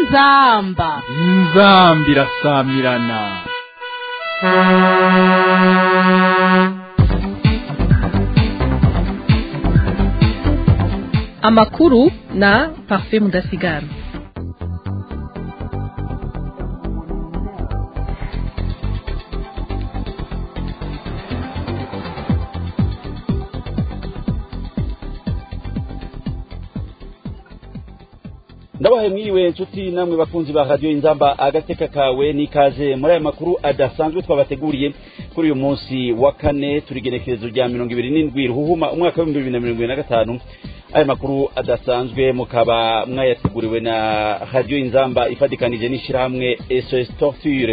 inzamba inzambi irasamirana amakuru na parfait mudasigara ndabahe mwiriwe inshuti namwe bakunzi ba radiyo inzamba agateka kawe n'ikaze muri aya makuru adasanzwe twabateguriye kuri uyu munsi wa kane turi igenekerezo rya mirongo ibiri n'indwi ruhuhuma umwaka w'ibihumbi bibiri na mirongo ibiri na gatanu aya makuru adasanzwe mukaba mwayateguriwe na radiyo inzamba ifatikanije n'ishyirahamwe sos torture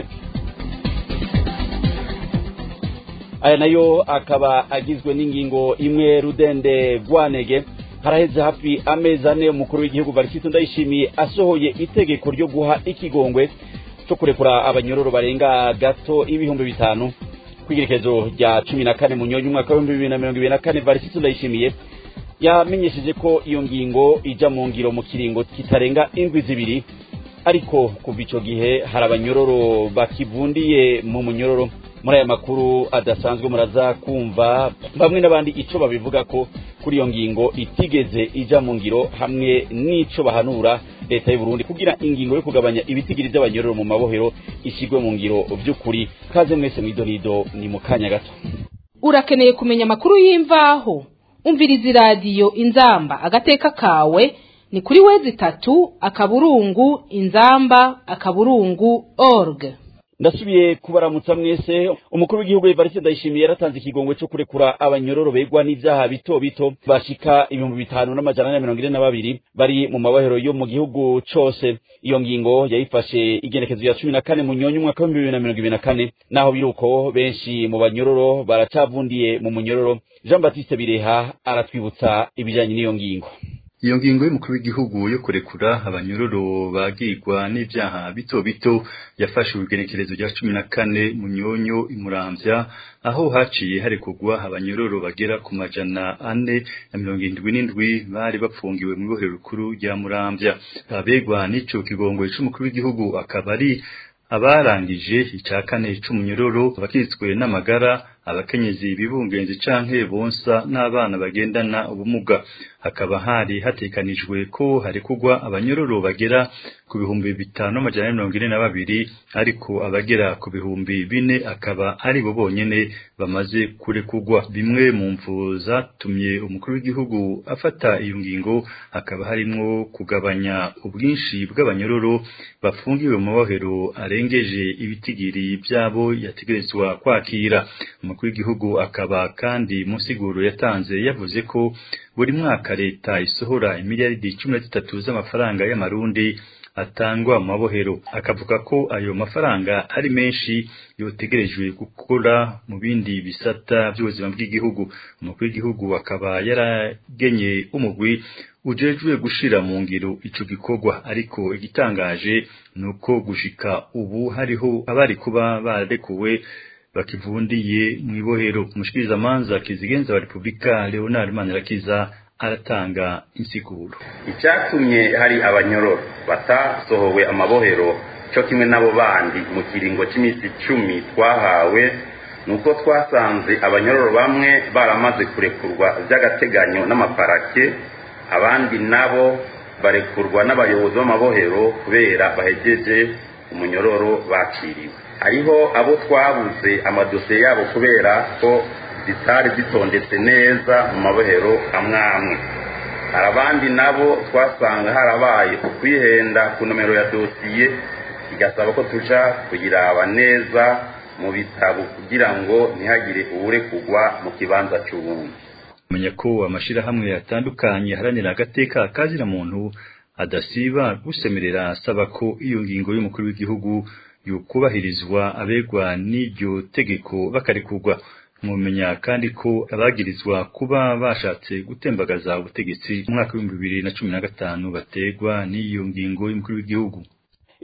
aya nayo akaba agizwe n'ingingo imwe rudende rwanege haraheze hafi amezi ane umukuru w'igihugu varisito ndayishimiye asohoye itegeko ryo guha ikigongwe cyo kurekura abanyororo barenga gato ibihumbi bitanu kw'igerekezo rya cumi na kane munyonyi umwaka w'ibihumbi bibiri na mirongo ibiri na kane varisito ndayishimiye yamenyesheje ko iyo ngingo ija mu ngiro mu kiringo kitarenga indwi zibiri ariko kuva ico gihe hari abanyororo bakivundiye mu munyororo muri aya makuru adasanzwe muraza kumva bamwe n'abandi ico babivuga ko kuri iyo ngingo itigeze ija mu ngiro hamwe n'ico bahanura leta y'u Burundi kugira ingingo yo kugabanya ibitigiri by'abanyororo mu mabohero ishigwe mu ngiro vy'ukuri kaze mwese mwidonido ni mu kanya gato urakeneye kumenya amakuru y'imvaho umviriza iradiyo inzamba agateka kawe ni kuri wezi itatu akaburungu inzamba akaburungu org ndasubiye kubaramutsa mwese umukuru w'igihugu Evariste Ndayishimiye yaratanze ikigongwe cyo kurekura abanyororo begwa n'ivyaha bito bito bashika ibihumbi bitanu n'amajana na mirongo ine na babiri bari mu mabohero yo mu gihugu cose iyo ngingo yayifashe igenekezo ya cumi na kane munyonyi umwaka w'ibihumbi bibiri na mirongo ibiri na kane naho biruko benshi mu banyororo baracavundiye mu munyororo Jean Baptiste Bireha aratwibutsa ibijanye n'iyo ngingo iyo ngingo y'umukuru w'igihugu yo kurekura abanyororo bagirwa n'ivyaha bito bito yafashe urugenekerezo rya cumi na kane munyonyo imuramvya aho haciye harekugwa abanyororo bagera ku majana ane na mirongo indwi n'indwi bari bapfungiwe mu ibohero rikuru rya muramvya abegwa n'ico kigongwe c'umukuru w'igihugu akaba ari abarangije ica kane c'umunyororo abakitswe n'amagara abakenyezi bibungenzi canke bonsa n'abana bagendana ubumuga hakaba hari hatekanijwe ko harekugwa abanyororo bagera ku bihumbi bitanu amajana mirongo ine na babiri ariko abagera ku bihumbi bine akaba ari bo bonyene bamaze kurekugwa bimwe mu mvu zatumye umukuru w'igihugu afata iyo ngingo hakaba harimwo kugabanya ubwinshi bw'abanyororo bafungiwe mu mabohero arengeje ibitigiri byabo yategerezwa kwakira umukuru w'igihugu akaba kandi mu nsiguro yatanze yavuze ko buri mwaka leta isohora imiliyaridi cumi na zitatu z'amafaranga y'amarundi atangwa mu mabohero akavuga ko ayo mafaranga ari menshi yotegerejwe gukora mu bindi bisata by'ubuzima bw'igihugu umukuru w'igihugu akaba yaragenye umugwi ujejwe gushira mu ngiro ico gikorwa ariko igitangaje nuko gushika ubu hariho abari kuba barekuwe bakivundiye mu ibohero umushikirizamanza kizigenza wa repubulika leonard manirakiza aratanga insiguro icyatumye hari abanyororo batasohowe amabohero cyo kimwe n'abo bandi mu kiringo cy'iminsi icumi twahawe ni uko twasanze abanyororo bamwe baramaze kurekurwa by'agateganyo n'amaparake abandi nabo barekurwa n'abayobozi b'amabohero kubera bahegeje umunyororo bakiriwe hariho abo twabuze amadosiye yabo kubera ko zitari zitondetse neza mu mabohero amwe amwe hari abandi nabo twasanga harabaye ukwihenda ku nomero ya dosiye igasaba ko tuja kuyiraba neza mu bitabo kugira ngo ntihagire uwurekugwa mu kibanza cy'ubundi menya ko amashirahamwe atandukanye aharanira agateka kazira muntu adasiba gusemerera asaba ko iyo ngingo y'umukuru w'igihugu yukubahirizwa abegwa n'iryo tegeko bakarekurwa mwumenya kandi ko abagirizwa kuba bashatse gutembagaza ubutegetsi mu mwaka w'ibihumbi bibiri na cumi na gatanu bategwa n'iyo ngingo y'umukuru w'igihugu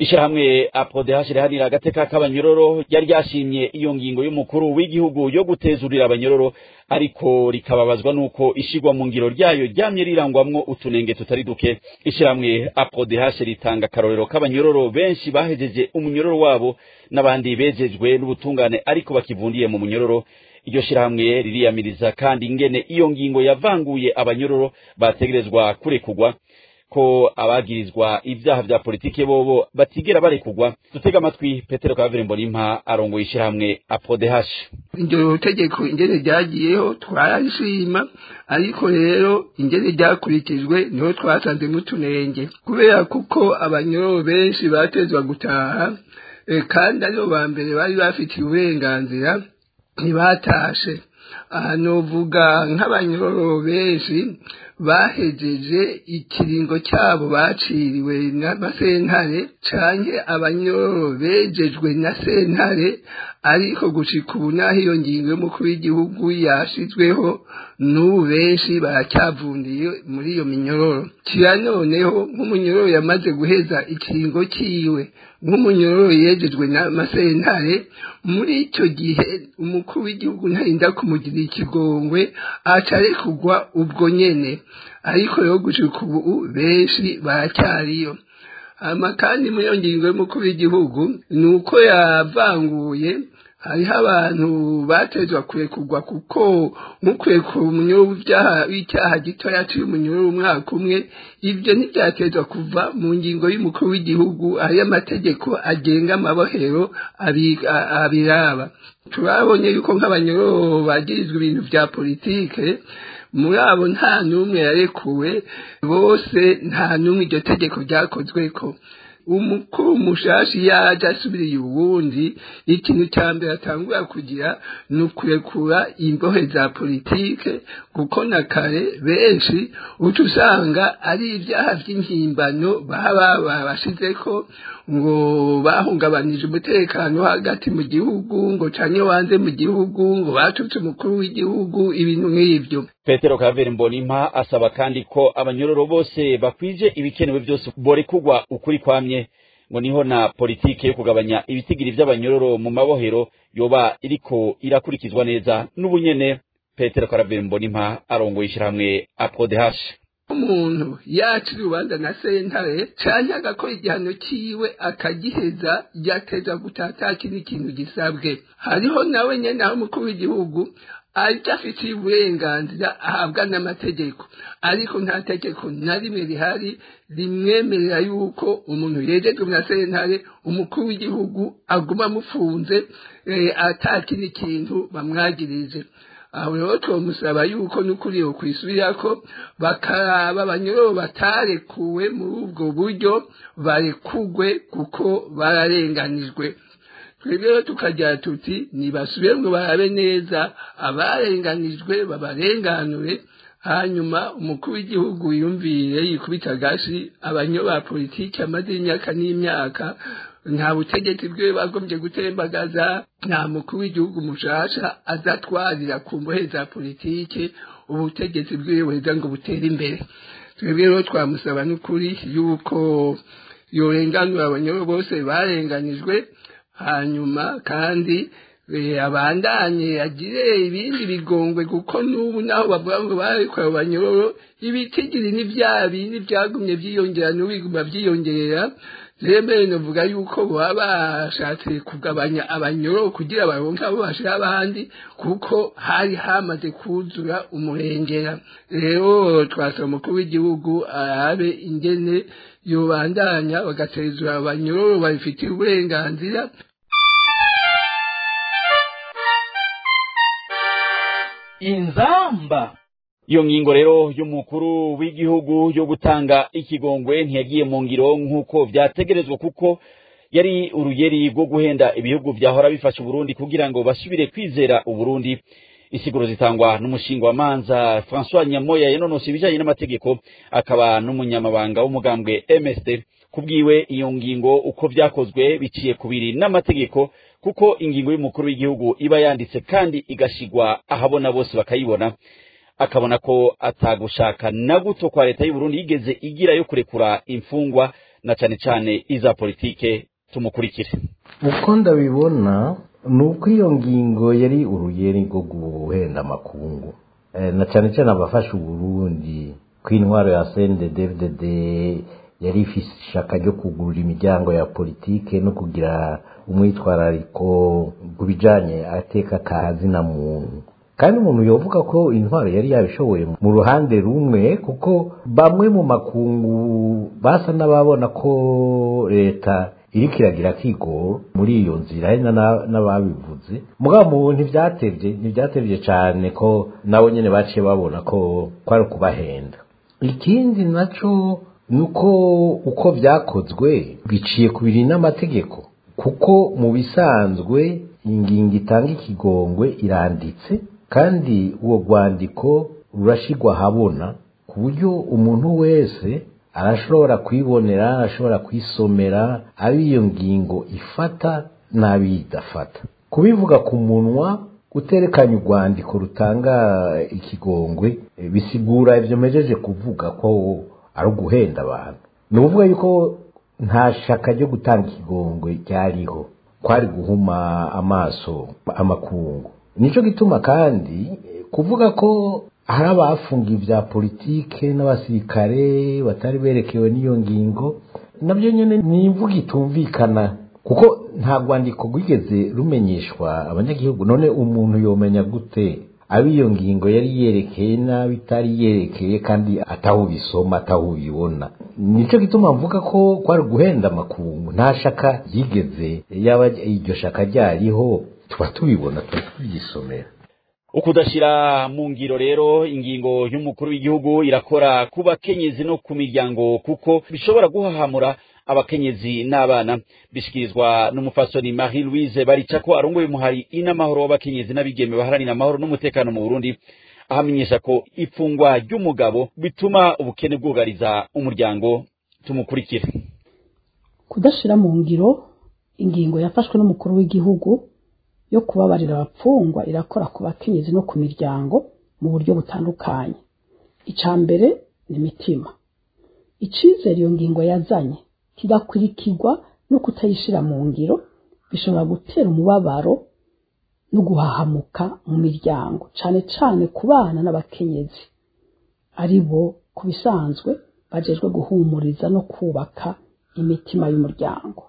ishirahamwe aprodehash rihanira agateka k'abanyororo ryari ryashimye iyo ngingo y'umukuru w'igihugu yo gutezurira abanyororo ariko rikababazwa nuko ishigwa mu ngiro ryayo ryamye rirangwamwo utunenge tutari duke ishirahamwe aprodehash ritanga akarorero k'abanyororo benshi bahejeje umunyororo wabo n'abandi bejejwe n'ubutungane ariko bakivundiye mu munyororo iryo shirahamwe ririyamiriza kandi ingene iyo ngingo yavanguye abanyororo bategerezwa kurekurwa ko abagirizwa ivyaha vya politike bobo batigera barekurwa dutega amatwi petero kavere mbonimpa arongoye ishirahamwe aprodehash iryo tegeko ingene ryagiyeho twararishima ariko rero ingene ryakurikijwe niho twasanze mutunenge kubera kuko abanyororo benshi batezwa gutaha kandi aribo ba mbere bari bafitiye uburenganzira ntibatashe aha novuga nk'abanyororo benshi bahejeje ikiringo cyabo baciriwe n'amasentare canke abanyororo bejejwe na sentare ariko gushika ubu naho iyo ngingo y'umukuru w'igihugu yashizweho n'ubu benshi baracyavundiye muri iyo minyororo kira noneho nk'umunyororo yamaze guheza ikiringo ciwe nk'umunyororo yejejwe n'amasentare muri icyo gihe umukuru w'igihugu ntarinda kumugira ikigongwe acarekugwa ubwo nyene ariko rero gushika ubu benshi baracyariyo hama kandi muri iyo ngingo y'umukuru w'igihugu ni uko yavanguye hariho abantu batezwa kurekurwa kuko nk'ukurekura umunyoro w'icyaha gitoya aciye umunyoro w'umwaka umwe ibyo ntibyatezwa kuva mu ngingo y'umukuru w'igihugu hariyo amategeko agenga amabohero abiraba turabonye yuko nk'abanyororo bagirizwa ibintu bya politike muri abo nta n'umwe yarekuwe bose nta n'umwe iryo tegeko ryakozweko umukuru mushashi yaje asubiriye uwundi ikintu cya mbere atangura kugira ni ukurekura imbohe za politike kuko na kare benshi uca usanga ari ibyaha by'impimbano baba babashizeko ngo bahungabanije umutekano hagati mu gihugu ngo canye wanze mu gihugu ngo batutse umukuru w'igihugu ibintu nk'ibyo petero kaveri mbonimpa asaba kandi ko abanyororo bose bakwije ibikenewe byose borekugwa ukuri kwamye ngo niho na politike yo kugabanya ibitigiri vy'abanyororo mu mabohero yoba iriko irakurikizwa neza n'ubunyene petero kaveri mbonimpa arongoye ishirahamwe aprodehash umuntu yaca urubanza na sentare canke agakora igihano ciwe akagiheza yateza gutata kindi kintu gisabwe hariho nawe nyene aho umukuru w'igihugu ariko afitiye uburenganzira ahabwa n'amategeko ariko nta tegeko na rimwe rihari rimwemerera yuko umuntu yejejwe na sentare umukuru w'igihugu aguma amufunze atakindi kintu bamwagirije aho rero twamusaba yuko n'ukuri yo kwisubirako bakaraba abanyororo batarekuwe muri ubwo buryo barekugwe kuko bararenganijwe twebwe rero tukagira tuti nibasubire ngo barabe neza abarenganijwe babarenganure hanyuma umukuru w'igihugu yumvire yikubita agashi abanyo ba politiki amaze imyaka n'imyaka nta butegetsi bwe bagombye gutembagaza nta mukuru w'igihugu mushasha azatwarira ku mbohe za politiki ubutegetsi bwiwe buheza ngo butere imbere twebwe rero twamusaba n'ukuri yuko yorenganura abanyoro bose barenganijwe hanyuma kandi abandanye agire ibindi bigongwe kuko n'ubu naho bavuga ngo barekuye abanyororo ibitigiri n'ibya bindi byagumye byiyongera n'ubiguma byiyongerera rero navuga yuko baba bashatse kugabanya abanyororo kugira baronke abo bashira abandi kuko hari hamaze kuzura umurengera rero twasaba umukuru w'igihugu arabe ingene yobandanya bagatezura abanyororo babifitiye uburenganzira inzamba iyo ngingo rero y'umukuru w'igihugu yo gutanga ikigongwe ntiyagiye mu ngiro nk'uko vyategerezwa kuko yari uruyeri rwo guhenda ibihugu vyahora bifasha uburundi kugira ngo basubire kwizera uburundi isiguro zitangwa n'umushinga wa manza François Nyamoya yanonose ibijanye n'amategeko akaba n'umunyamabanga w'umugambwe MSD kubwiwe iyo ngingo uko vyakozwe biciye kubiri n'amategeko kuko ingingo y'umukuru w'igihugu iba yanditse kandi igashigwa ahabona bose bakayibona akabona ko atagushaka na guto kwa leta y'u Burundi yigeze igira yo kurekura imfungwa na cane cane iza politike tumukurikire uko ndabibona ni uko iyo ngingo yari uruyeri rwo guhenda amakungu Eh, na cyane cyane abafasha uburundi ko intwaro ya cnddd yari ifise ishaka ryo kugurura imiryango ya politike no kugira umwitwarariko ku bijanye ateka kazina muntu kandi umuntu yovuga ko intwaro yari yabishoboye mu ruhande rumwe kuko bamwe mu makungu basa n'ababona ko leta iriko iragira kigoro muri iyo nzira hari na- n'ababivuze mugabo mu ntivyatevye ntivyatevye cane ko nabo nyene baciye babona ko kwari ukubahenda ikindi naco ni uko uko vyakozwe biciye ku biri n'amategeko kuko mu bisanzwe ingingo itanga ikigongwe iranditse kandi uwo rwandiko rurashigwa ahabona ku buryo umuntu wese arashobora kwibonera arashobora kwisomera abo iyo ngingo ifata n'abidafata kubivuga ku munwa guterekanya urwandiko rutanga ikigongwe eh, bisigura ibyo mejeje kuvuga ko ari uguhenda abantu ni ukuvuga yuko nta shaka ryo gutanga ikigongwe ryariho kwari guhuma amaso amakungu nico gituma kandi eh, kuvuga ko hari abafungiye ibya politike n'abasirikare batari berekewe n'iyo ngingo nabyo nyine ni imvugo itumvikana kuko nta rwandiko rwigeze rumenyeshwa abanyagihugu none umuntu yomenya gute abo iyo ngingo yari yerekeye nabi itari yerekeye kandi ataho ubisoma ataho ubibona nicyo gituma mvuga ko kwari guhenda amakungu nta shaka ryigeze yaba iryo shaka ryariho tuba tubibona tuba tubyisomera ukudashira mu ngiro rero ingingo y'umukuru w'igihugu irakora ku bakenyezi no ku miryango kuko bishobora guhahamura abakenyezi n'abana bishikirizwa n'umufasoni Marie Louise Baricako arongoye umuhari inamahoro w'abakenyezi n'abigeme baharanira amahoro n'umutekano mu Burundi ahamenyesha ko ifungwa ry'umugabo bituma ubukene bwugariza umuryango tumukurikire kudashira mu ngiro ingingo yafashwe n'umukuru w'igihugu yo kubabarira abapfungwa irakora ku bakenyezi no ku miryango mu buryo butandukanye icya mbere ni imitima icizere iyo ngingo yazanye kigakurikirwa no kutayishira mu ngiro bishobora gutera umubabaro no guhahamuka mu miryango cyane cyane ku bana n'abakenyezi ari bo ku bisanzwe bajejwe guhumuriza no kubaka imitima y'umuryango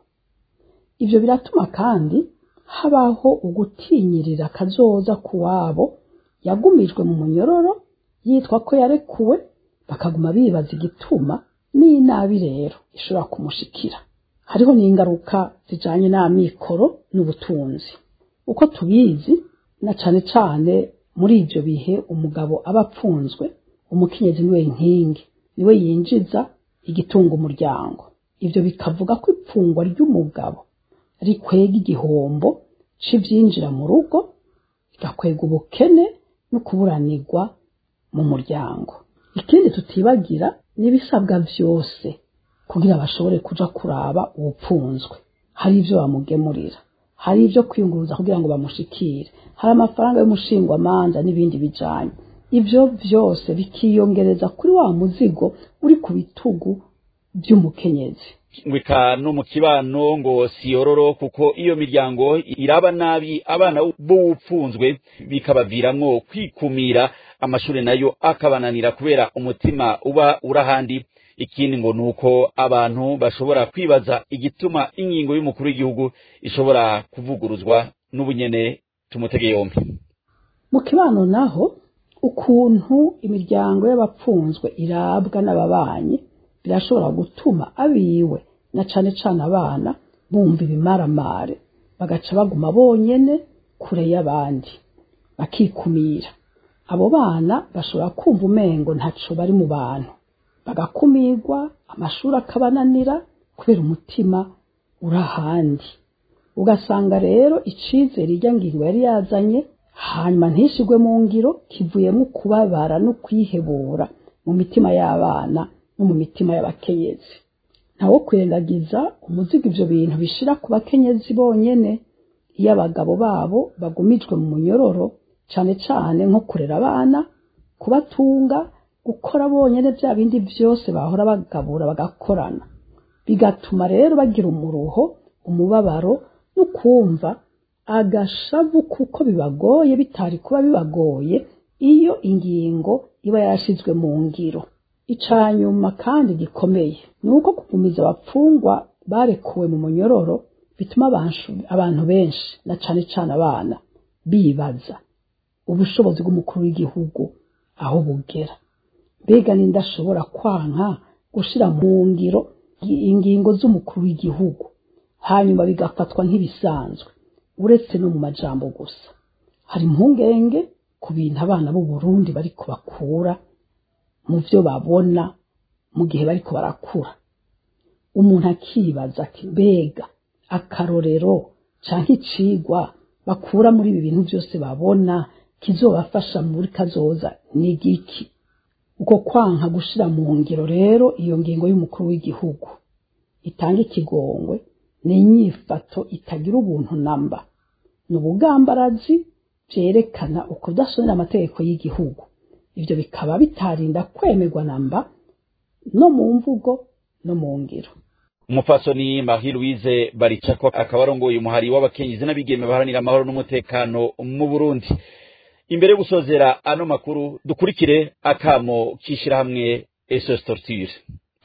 ibyo biratuma kandi habaho ugutinyirira akazoza ku wabo yagumijwe mu munyororo yitwa ko yarekuwe bakaguma bibaza igituma n'inabi rero ishobora kumushikira hariho n'ingaruka zijanye n'amikoro n'ubutunzi uko tubizi na cane cane muri ivyo bihe umugabo aba apfunzwe umukenyezi niwe nkingi niwe yinjiza igitunga umuryango ivyo bikavuga ko ipfungwa ry'umugabo rikwega igihombo c'ivyinjira mu rugo bigakwega ubukene no kuburanirwa mu muryango ikindi tutibagira n'ibisabwa vyose kugira bashobore kuja kuraba uwupfunzwe hari ivyo bamugemurira hari ivyo kwiyunguruza kugira ngo bamushikire hari amafaranga y'umushingwamanza n'ibindi bijanye ivyo vyose bikiyongereza kuri wa muzigo uri ku bitugu vy'umukenyezi ngwika no mu kibano ngo siyororo kuko iyo miryango iraba nabi abana b'uwupfunzwe bikabaviramwo kwikumira amashuri nayo akabananira kubera umutima uba urahandi ikindi ngo nuko abantu bashobora kwibaza igituma ingingo y'umukuru w'igihugu ishobora kuvuguruzwa n'ubunyene tumutege yombi mu kibano naho ukuntu imiryango y'abapfunzwe irabwa n'ababanyi birashobora gutuma abiwe na cane cane abana bumva ibimaramare bagaca baguma bonyene kure y'abandi bakikumira abo bana bashobora kumva umengo ntaco bari mu bantu bagakumirwa amashuri akabananira kubera umutima uri ahandi ugasanga rero icizere irya ngingo yari yazanye hanyuma ntishigwe mu ngiro kivuyemo kubabara no kwihebura mu mitima y'abana no mu mitima y'abakenyezi ntawo kwirengagiza umuzigo ivyo bintu bishira ku bakenyezi bonyene iyo abagabo babo bagumijwe mu munyororo cane cane nko kurera abana kubatunga gukora bonyene vya bindi vyose bahora bagabura bagakorana bigatuma rero bagira umuruho umubabaro no kumva agashavu kuko bibagoye bitari kuba bibagoye iyo ingingo iba yarashizwe mu ngiro icanyuma kandi gikomeye ni uko kugumiza abapfungwa barekuwe mu munyororo bituma abantu benshi na cane cane abana bibaza ubushobozi bw'umukuru w'igihugu aho bugera mbega ninde ashobora kwanka gushira mu ngiro ingingo z'umukuru w'igihugu hanyuma bigafatwa nk'ibisanzwe uretse no mu majambo gusa hari impungenge ku bintu abana b'u Burundi bariko bakura mu byo babona mu gihe bariko barakura umuntu akibaza ati mbega akarorero canke icigwa bakura muri ibi bintu byose babona kizobafasha muri kazoza ni igiki uko kwanka gushira mu ngiro rero iyo ngingo y'umukuru w'igihugu itanga ikigongwe ni inyifato itagira ubuntu namba ni ubugambarazi byerekana ukudasonera amategeko y'igihugu ibyo bikaba bitarinda kwemerwa namba no mu mvugo no mu ngiro umupfasoni marie louise baricako akaba arongoye umuhari w'abakenyezi n'abigeme baharanira amahoro n'umutekano mu burundi imbere yo gusozera ano makuru dukurikire akamo k'ishyirahamwe esos torture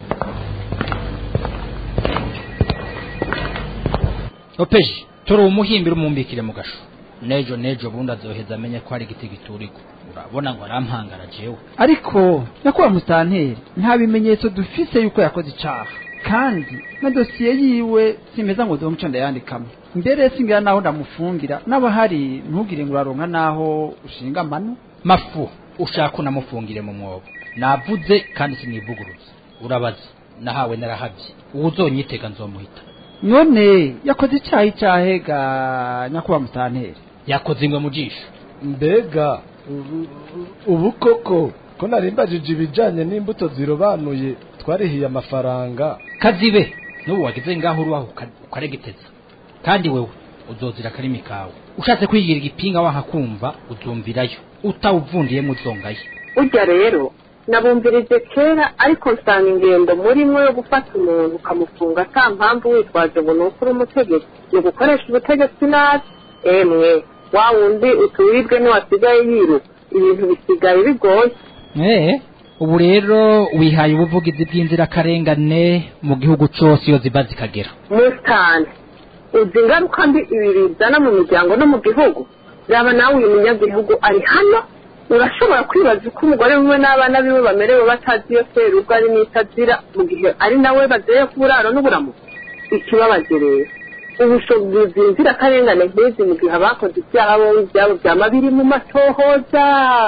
opeji turi umuhimbira umumbikire mu gasho nejo nejo bundi azoheza amenye ko hari igiti giturika urabona ngo arampangara jewe ariko nyakubahwa musitanteri nta bimenyetso dufise yuko yakoze icaha kandi na dosiye yiwe simeza ngo domuco ndayandikamo mbere singira naho ndamufungira n'abahari ntugire ngo uraronka naho ushinga amano mafu ushaka unamufungire mu mwobo navuze kandi sinivuguruza urabaza nahawe narahabye uwo uzonyitega nzomuhita none yakoze icyaha icyahe ga nyakubahwa musitanteri yakoze ingwe mu jisho mbega ubu koko ko narimbajije ibijyanye n'imbuto zirobanuye twarihiye amafaranga kazibe n'ubu wagize ngaho urubaho ukaregeteza kandi wewe uzozira akarimi kawe ushatse kwigira igipinga wanka kumva uzumvirayo utawuvundiyemo uzongayo urya rero nabumvirije kera ariko nsanga ingendo murimo yo gufata umuntu ukamufunga ata mpamvu witwaje ngo ni uko uri umutegetsi ni ugukoresha ubutegetsi nabi emwe wa wundi uturirwe ntiwasigaye yiruka ibintu bisigaye bigoye eee ubu rero wihaye ubuvugizi bw'inzirakarengane mu gihugu cyose iyo ziba zikagera musitani uzi ingaruka mbi ibi bizana mu miryango no mu gihugu yaba nawe uyu munyagihugu ari hano urashobora kwibaza uko umugore wiwe n'abana biwe bamerewe batazi iyo serubwo ari n'itazira mu gihe ari nawe bazeye ku buraro n'uburamuko ikibabaje rero ubushobozi inzirakarengane nk'izi mu gihe abakoze ibyaha bo ibyabo byama biri mu matohoza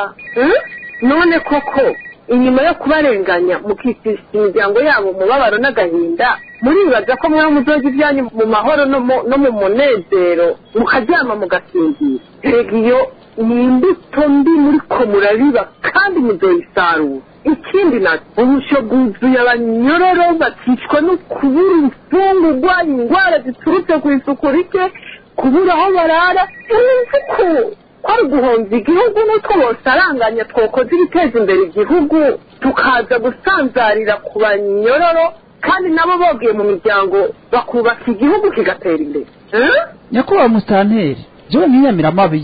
none koko inyuma yo kubarenganya mukikisha imiryango yabo umubabaro n'agahinda muribaza ko mwe muzoza ibyanyu mu mahoro no mu munezero mukaryama mugasinzira rega iyo ni imbuto mbi muri ko murabiba kandi muzoyisarura ikindi nacyo ubusho bwuzuye abanyororo bakicwa no kubura imfungurwa indwara ziturutse ku isuku rike kubura aho barara ko kwari guhomba igihugu n'utwo bosaranganya twokoze ibiteza imbere igihugu tukaza gusanzarira ku banyororo kandi nabo bogiye mu miryango bakubaka igihugu kigatera imbere nyakubahwa musitanteri jewe ntiyamira amabi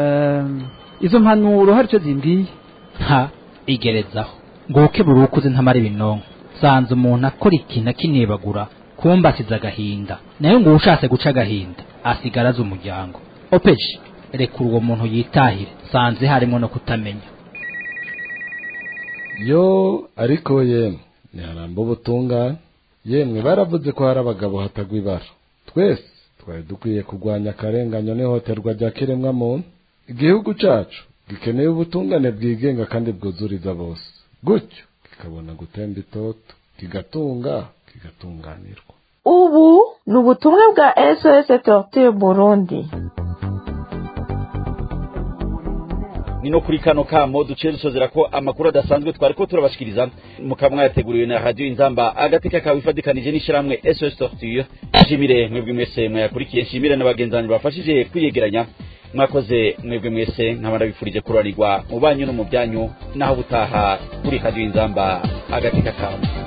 izo mpanuro hari icyo zimbwiye nta igerezaho ngo ukebura ukuze ntamara ibinonko sanze umuntu akora ikintu akinebagura kumba asize agahinda nayo ngo ushatse guca agahinda asigara azi umuryango opeji rekura uwo muntu yitahire sanze harimo no kutamenya yo ariko yemwe ntiharamba ubutungane yemwe baravuze ko hari abagabo hatagwa ibara twese twari dukwiye kurwanya akarenganyo n'ihohoterwa rya kiremwamuntu igihugu cyacu gikeneye ubutungane bwigenga kandi bwuzuriza bose gutyo kikabona gutemba itoto kigatunga kigatunganirwa ubu ni ubutumwa bwa sos torture burundi ni no kuri kano kamo duciye dusozera ko amakuru adasanzwe twari ko turabashikiriza mukaba mwayateguriwe na radiyo inzamba agateka kawe ifatikanije n'ishyirahamwe sos torture nshimire mwebwe mwese mwayakurikiye nshimire n'abagenzi bafashije kwiyegeranya mwakoze mwebwe mwese nkaba ndabifurije kuranirwa mu banyu no mu byanyu naho butaha kuri radiyo inzamba agateka kawe